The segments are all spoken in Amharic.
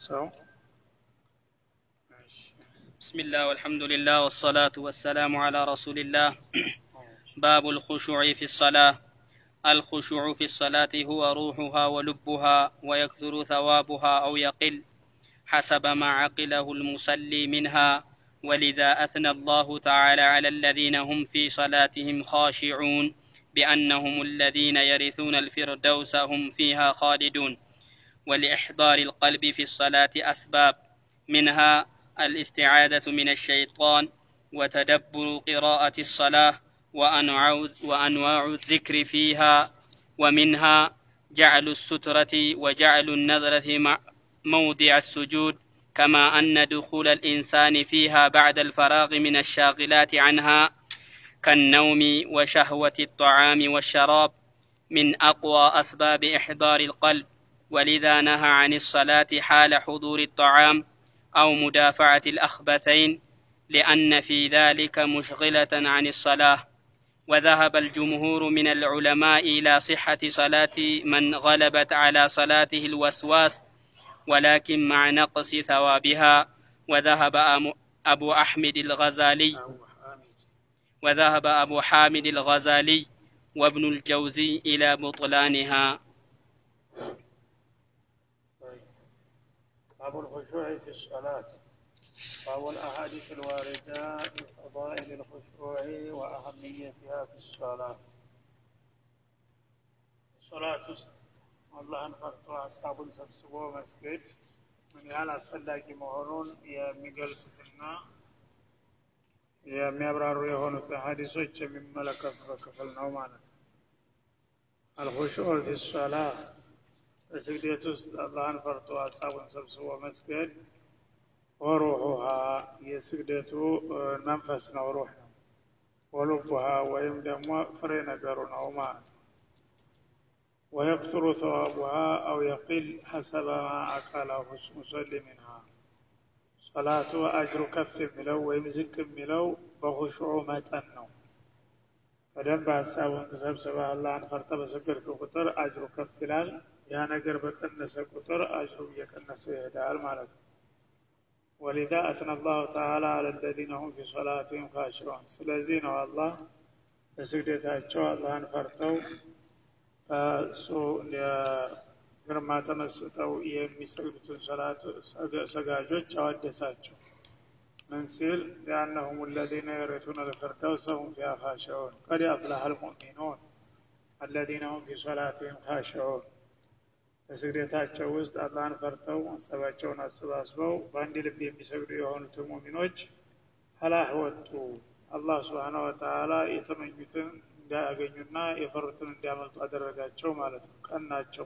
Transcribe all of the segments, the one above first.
ሰው بسم الله والحمد لله والصلاة والسلام على رسول الله باب الخشوع في الصلاة الخشوع في الصلاة هو روحها ولبها ويكثر ثوابها أو يقل حسب ما عقله المصلي منها ولذا أثنى الله تعالى على الذين هم في صلاتهم خاشعون بأنهم الذين يرثون الفردوس هم فيها خالدون ولإحضار القلب في الصلاة أسباب منها الاستعاذة من الشيطان وتدبر قراءة الصلاة وأنواع, وأنواع الذكر فيها ومنها جعل السترة وجعل النظرة مع موضع السجود كما أن دخول الإنسان فيها بعد الفراغ من الشاغلات عنها كالنوم وشهوة الطعام والشراب من أقوى أسباب إحضار القلب ولذا نهى عن الصلاة حال حضور الطعام أو مدافعة الأخبثين لأن في ذلك مشغلة عن الصلاة وذهب الجمهور من العلماء إلى صحة صلاة من غلبت على صلاته الوسواس ولكن مع نقص ثوابها وذهب أبو أحمد الغزالي وذهب أبو حامد الغزالي وابن الجوزي إلى بطلانها باب الخشوع في الصلاة باب الأحاديث الواردة في فضائل الخشوع وأهميتها في الصلاة صلاة አላህን ፈርቶ ሀሳቡን ሰብስቦ መስገድ ምን ያህል አስፈላጊ መሆኑን የሚገልጹትና የሚያብራሩ የሆኑት ሀዲሶች የሚመለከቱበት ክፍል ነው ማለት ነው። አልኹሹዕ ፊ ሶላ በስግደት ውስጥ አላህን ፈርቶ ሀሳቡን ሰብስቦ መስገድ ወሩሑሃ የስግደቱ መንፈስ ነው፣ ሩህ ነው። ወሉቡሃ ወይም ደግሞ ፍሬ ነገሩ ነው ማለት ነው። ويكثر ثوابها أو يقل حسب ما أكله المصلي منها صلاة أجر كف ملو ويمزك ملو بخشوع متن ነው በደንብ ሀሳቡን ተሰብስበህ አላህን ፈርተ በሰገድክ ቁጥር አጅሩ ከፍ ይላል። ያ ነገር በቀነሰ ቁጥር አጅሩ እየቀነሰ ይሄዳል ማለት ነው። ወሊዛ አስነ አላሁ ተዓላ አለ ለዚነ ሁም ፊ ሶላቲህም ካሽዑን። ስለዚህ ነው አላህ በስግደታቸው አላህን ፈርተው እሱ ግርማ ተመስጠው የሚሰግዱትን ሰላት ሰጋጆች አወደሳቸው። ምን ሲል ሊአነሁም ለዚነ የሪቱነ ልፊርደውሰ ሁም ፊሃ ካሽዑን ቀድ አፍለሐ ልሙእሚኑን አለዚነ ሁም ፊ ሶላቲህም ካሽዑን። በስግደታቸው ውስጥ አላህን ፈርተው ሀሳባቸውን አሰባስበው በአንድ ልብ የሚሰግዱ የሆኑት ሙሚኖች ፈላህ ወጡ። አላህ ስብሓነ ወተዓላ የተመኙትን እንዳያገኙና የፈሩትን እንዲያመልጡ አደረጋቸው ማለት ነው። ቀናቸው።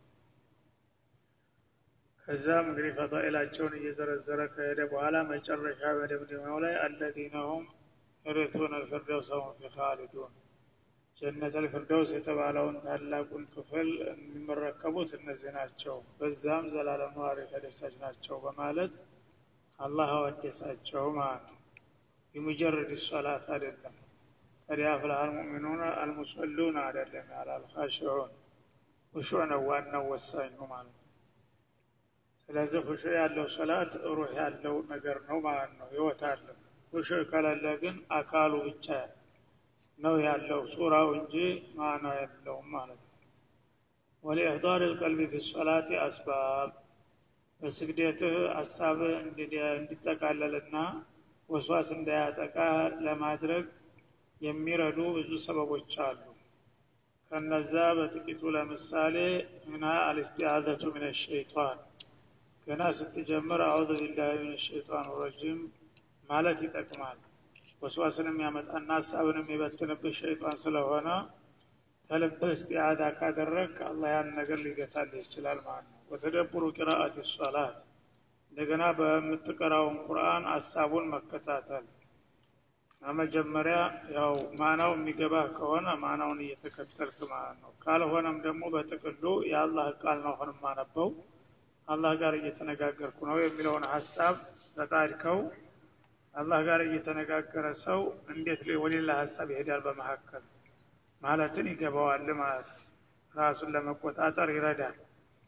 ከዛም እንግዲህ ፈዳኢላቸውን እየዘረዘረ ከሄደ በኋላ መጨረሻ በደምደሚያው ላይ አለዚነ ሁም የሪቱነ ልፊርደውሰ ሁም ፊ ኻሊዱን ጀነት አልፊርደውስ የተባለውን ታላቁን ክፍል የሚመረከቡት እነዚህ ናቸው፣ በዛም ዘላለም ነዋሪ ተደሳች ናቸው በማለት አላህ አወደሳቸው ማለት ነው። የሙጀረድ ሶላት አይደለም። ቀድ አፍለሐ አልሙእሚኑን አልሙሰሉን አይደለም ያለ አልኻሽዑን ሁሹዕ ነው ዋናው ወሳኙ ማለት ነው። ስለዚህ ሁሹዕ ያለው ሶላት ሩህ ያለው ነገር ነው ማለት ነው፣ ህይወት አለው። ሁሹዕ ከሌለ ግን አካሉ ብቻ ነው ያለው ሱራው እንጂ ማና የለውም ማለት ነው። ወሊኢሕዳር ልቀልቢ ፊ ሶላቲ አስባብ በስግደትህ ሀሳብ እንዲጠቃለልና ወስዋስ እንዳያጠቃ ለማድረግ የሚረዱ ብዙ ሰበቦች አሉ። ከነዛ በጥቂቱ ለምሳሌ ምና አልስቲዓዘቱ ምን ሸይጣን ገና ስትጀምር አዑዙ ቢላሂ ምን ሸይጣን ረጂም ማለት ይጠቅማል። ወስዋስንም ያመጣና ሀሳብንም የበትንብህ ሸይጣን ስለሆነ ተልብህ እስቲዓዛ ካደረግ አላህ ያን ነገር ሊገታልህ ይችላል ማለት ነው። ወተደቡሩ ቂራአት ሶላት እንደገና በምትቀራውን ቁርአን ሀሳቡን መከታተል መጀመሪያ ያው ማናው የሚገባህ ከሆነ ማናውን እየተከተልክ ማለት ነው። ካልሆነም ደግሞ በጥቅሉ የአላህ ቃል ነው አሁን የማነበው አላህ ጋር እየተነጋገርኩ ነው የሚለውን ሀሳብ ተቃድከው አላህ ጋር እየተነጋገረ ሰው እንዴት ወሌላ ሀሳብ ይሄዳል በመካከል ማለትን ይገባዋል ማለት ነው። ራሱን ለመቆጣጠር ይረዳል።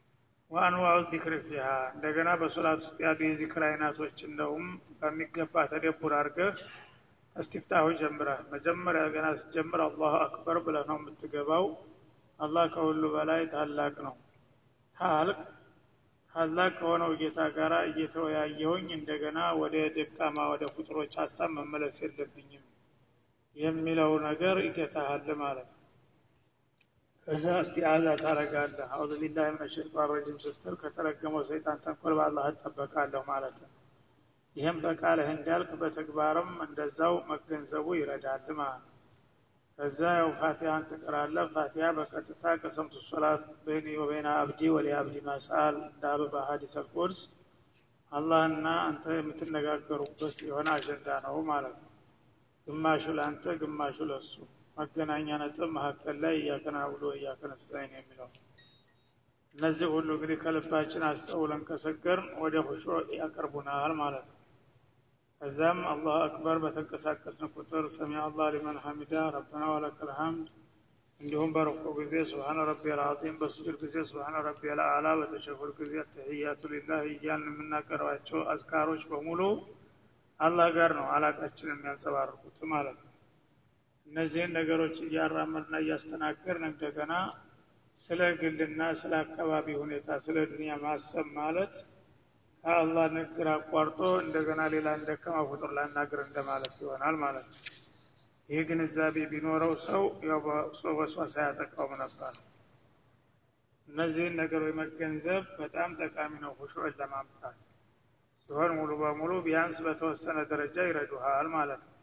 ወአንዋዑ ዚክር ፊሃ እንደገና በሶላት ውስጥ ያሉ የዚክር አይነቶች እንደውም በሚገባ ተደቡር አድርገህ እስቲፍታሁ ጀምረህ መጀመሪያ ገና ስትጀምር አላሁ አክበር ብለህ ነው የምትገባው አላህ ከሁሉ በላይ ታላቅ ነው ታልቅ ታላቅ ከሆነው ጌታ ጋር እየተወያየሁኝ እንደገና ወደ ደካማ ወደ ፍጡሮች ሀሳብ መመለስ የለብኝም የሚለው ነገር ይገታሃል ማለት ነው ከዛ እስቲአዛ ታረጋለህ አዑዙ ቢላህ ምን ሸይጣን ረጂም ስትል ከተረገመው ሰይጣን ተንኮል በአላህ እጠበቃለሁ ማለት ነው ይህም በቃልህ እንዳልክ በተግባርም እንደዛው መገንዘቡ ይረዳል ማለት ነው ከዛ ያው ፋቲሃን ትቀራለህ ፋቲሃ በቀጥታ ቀሰምቱ ሶላት በይኒ ወበይነ አብዲ ወሊ አብዲ ማስአል እንዳሉ በሀዲስ አልቁድስ አላህና አንተ የምትነጋገሩበት የሆነ አጀንዳ ነው ማለት ነው ግማሹ ለአንተ ግማሹ ለሱ መገናኛ ነጥብ መካከል ላይ እያከና ብሎ እያከነስታኝ ነው የሚለው እነዚህ ሁሉ እንግዲህ ከልባችን አስተውለን ከሰገርን ወደ ሁሾ ያቀርቡናል ማለት ነው ከዛም አላሁ አክበር በተንቀሳቀስን ቁጥር ሰሚ አላህ ሊመን ሐሚዳ ረበና ወለከል ሐምድ እንዲሁም በረኮ ጊዜ ስብሓነ ረቢ ልዓዚም በስጁድ ጊዜ ስብሓነ ረቢ ልአላ በተሸሁድ ጊዜ ተህያቱ ሊላህ እያልን የምናቀርባቸው አዝካሮች በሙሉ አላህ ጋር ነው አላቃችን የሚያንጸባርቁት ማለት ነው እነዚህን ነገሮች እያራመድና እያስተናገርን እንደገና ስለ ግልና ስለ አካባቢ ሁኔታ ስለ ዱንያ ማሰብ ማለት ከአላህ ንግግር አቋርጦ እንደገና ሌላ እንደከማ ፍጡር ላናገር እንደማለት ይሆናል ማለት ነው ይህ ግንዛቤ ቢኖረው ሰው ያው በወስዋሳ አያጠቃውም ነበር እነዚህን ነገሮች መገንዘብ በጣም ጠቃሚ ነው ሁሹዕን ለማምጣት ሲሆን ሙሉ በሙሉ ቢያንስ በተወሰነ ደረጃ ይረዱሃል ማለት ነው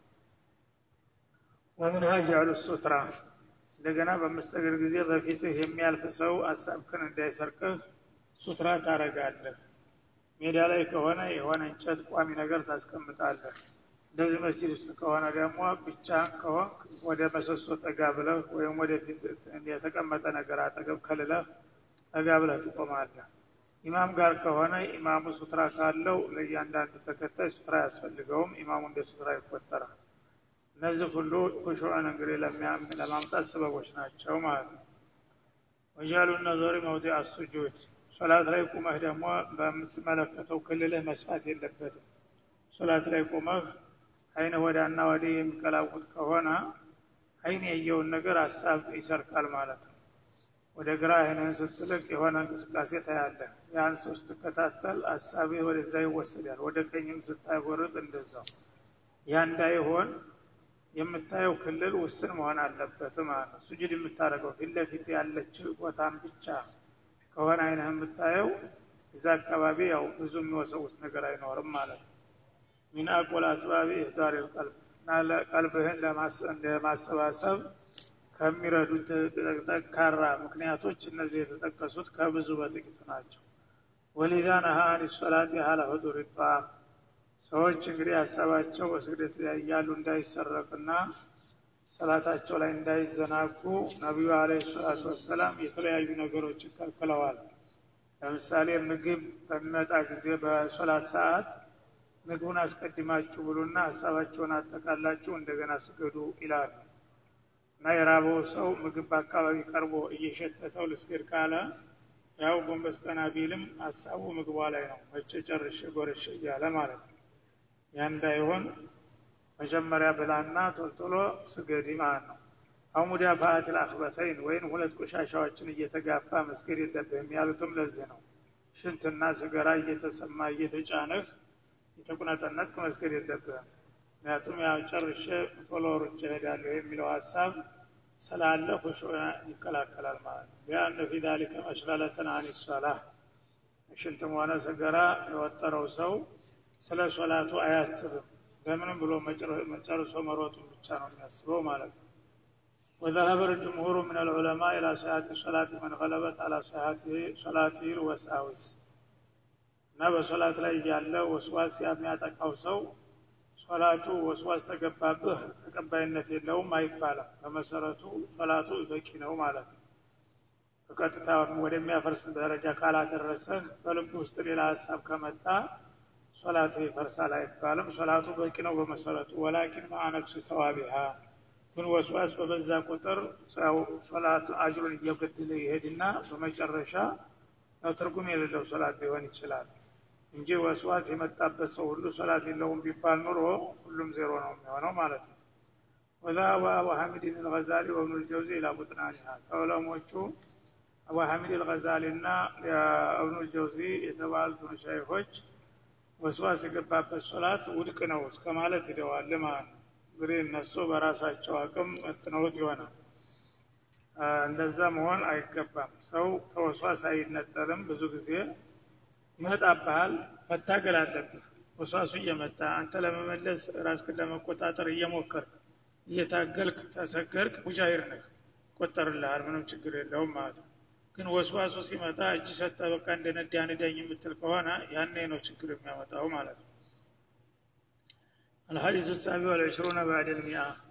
ወምን ሀጃሉ ሱትራ እንደገና በምሰግድ ጊዜ በፊትህ የሚያልፍ ሰው አሳብክን እንዳይሰርቅህ ሱትራ ታረጋለህ ሜዳ ላይ ከሆነ የሆነ እንጨት ቋሚ ነገር ታስቀምጣለህ እንደዚህ መስጅድ ውስጥ ከሆነ ደግሞ ብቻህን ከሆንክ ወደ መሰሶ ጠጋ ብለህ ወይም ወደፊት የተቀመጠ ነገር አጠገብ ከልለህ ጠጋ ብለህ ትቆማለህ ኢማም ጋር ከሆነ ኢማሙ ሱትራ ካለው ለእያንዳንዱ ተከታይ ሱትራ አያስፈልገውም ኢማሙ እንደ ሱትራ ይቆጠራል እነዚህ ሁሉ ኩሹዕን እንግዲህ ለማምጣት ስበቦች ናቸው ማለት ነው ወጃሉ ነዞሪ መውዲ አሱጁድ ሶላት ላይ ቁመህ ደግሞ በምትመለከተው ክልልህ መስፋት የለበትም ሶላት ላይ ቁመህ አይነ ወዳና ወዲህ የሚቀላውጥ ከሆነ አይን ያየውን ነገር ሀሳብ ይሰርቃል ማለት ነው ወደ ግራ አይንህን ስትልቅ የሆነ እንቅስቃሴ ታያለህ ያን ሰው ስትከታተል ሀሳብህ ወደዛ ይወሰዳል ወደ ቀኝም ስታጎርጥ እንደዛው ያ እንዳይሆን የምታየው ክልል ውስን መሆን አለበት ማለት ነው ሱጁድ የምታደርገው ፊት ለፊት ያለች ቦታን ብቻ ከሆነ አይነህ የምታየው እዛ አካባቢ ያው ብዙ የሚወሰውስ ነገር አይኖርም ማለት ነው ሚን አቆል አስባቢ ኢህዳር ልቀልብ እና ቀልብህን ለማሰባሰብ ከሚረዱት ጠንካራ ምክንያቶች እነዚህ የተጠቀሱት ከብዙ በጥቂቱ ናቸው ወሊዛ ነሃ አን ሶላት ያህለ ሁዱር ጣም ሰዎች እንግዲህ ሀሳባቸው በስግደት ላይ እያሉ እንዳይሰረቅና ሰላታቸው ላይ እንዳይዘናጉ ነቢዩ አለ ሰላቱ ወሰላም የተለያዩ ነገሮች ይከልክለዋል ለምሳሌ ምግብ በሚመጣ ጊዜ በሶላት ሰዓት ምግቡን አስቀድማችሁ ብሉና ሀሳባቸውን አጠቃላችሁ እንደገና ስገዱ ይላሉ እና የራበው ሰው ምግብ በአካባቢ ቀርቦ እየሸተተው ልስገድ ካለ ያው ጎንበስ ቀና ቢልም ሀሳቡ ምግቧ ላይ ነው መቼ ጨርሼ ጎረሼ እያለ ማለት ነው ያ እንዳይሆን መጀመሪያ ብላና ቶልቶሎ ስገድ ማለት ነው አው ሙዳፋአት ልአክበተይን ወይም ሁለት ቆሻሻዎችን እየተጋፋ መስገድ የለብህም ያሉትም ለዚህ ነው ሽንትና ስገራ እየተሰማ እየተጫነህ የተቁነጠነጥክ መስገድ የለብህም ምክንያቱም ያው ጨርሼ ቶሎ ሩጬ እሄዳለሁ የሚለው ሀሳብ ስላለ ሁሹ ይከላከላል ማለት ነው ሊአነ ፊ ዛሊከ መሽገለተን አን ሶላህ ሽንትም ሆነ ሰገራ የወጠረው ሰው ስለ ሶላቱ አያስብም ለምንም ብሎ መጨርሶ መሮጡን ብቻ ነው የሚያስበው ማለት ነው وذهب الجمهور من العلماء إلى صحة صلاة من غلبت على صحة صلاته الوساوس እና በሶላት ላይ ያለ ወስዋስ የሚያጠቃው ሰው ሶላቱ ወስዋስ ተገባብህ ተቀባይነት የለውም አይባልም በመሰረቱ ሶላቱ በቂ ነው ማለት ነው በቀጥታ ወደሚያፈርስ ደረጃ ካላደረሰህ በልብ ውስጥ ሌላ ሀሳብ ከመጣ ሶላት ይፈርሳል አይባልም ሶላቱ በቂ ነው በመሰረቱ ወላኪን ማአነክሱ ተዋቢሃ ግን ወስዋስ በበዛ ቁጥር ሶላቱ አጅሩን እየገደለ ይሄድና በመጨረሻ ያው ትርጉም የሌለው ሶላት ሊሆን ይችላል እንጂ ወስዋስ የመጣበት ሰው ሁሉ ሶላት የለውም ቢባል ኑሮ ሁሉም ዜሮ ነው የሚሆነው ማለት ነው ወዛሀበ አቡ ሐሚድን አልገዛሊ ወብኑ ልጀውዚ ኢላ ቡጥናኒሃ ተዑለሞቹ አቡ ሐሚድ አልገዛሊ እና እብኑ ልጀውዚ የተባሉትን ሸይኾች ወስዋስ የገባበት ሶላት ውድቅ ነው እስከ ማለት ሂደዋል ማለት ነው እንግዲህ እነሱ በራሳቸው አቅም መጥነውት ይሆናል እንደዛ መሆን አይገባም ሰው ተወስዋስ አይነጠልም ብዙ ጊዜ ይመጣብሃል መታገል አለብህ ወስዋሱ እየመጣ አንተ ለመመለስ ራስክን ለመቆጣጠር እየሞከርክ እየታገልክ ተሰገርክ ሙጃሂር ነህ ይቆጠርልሃል ምንም ችግር የለውም ማለት ነው ግን ወስዋሱ ሲመጣ እጅ ሰጠ በቃ እንደ ነዳ ንዳኝ የምትል ከሆነ ያኔ ነው ችግር የሚያመጣው ማለት ነው الحديث السابع والعشرون بعد المئة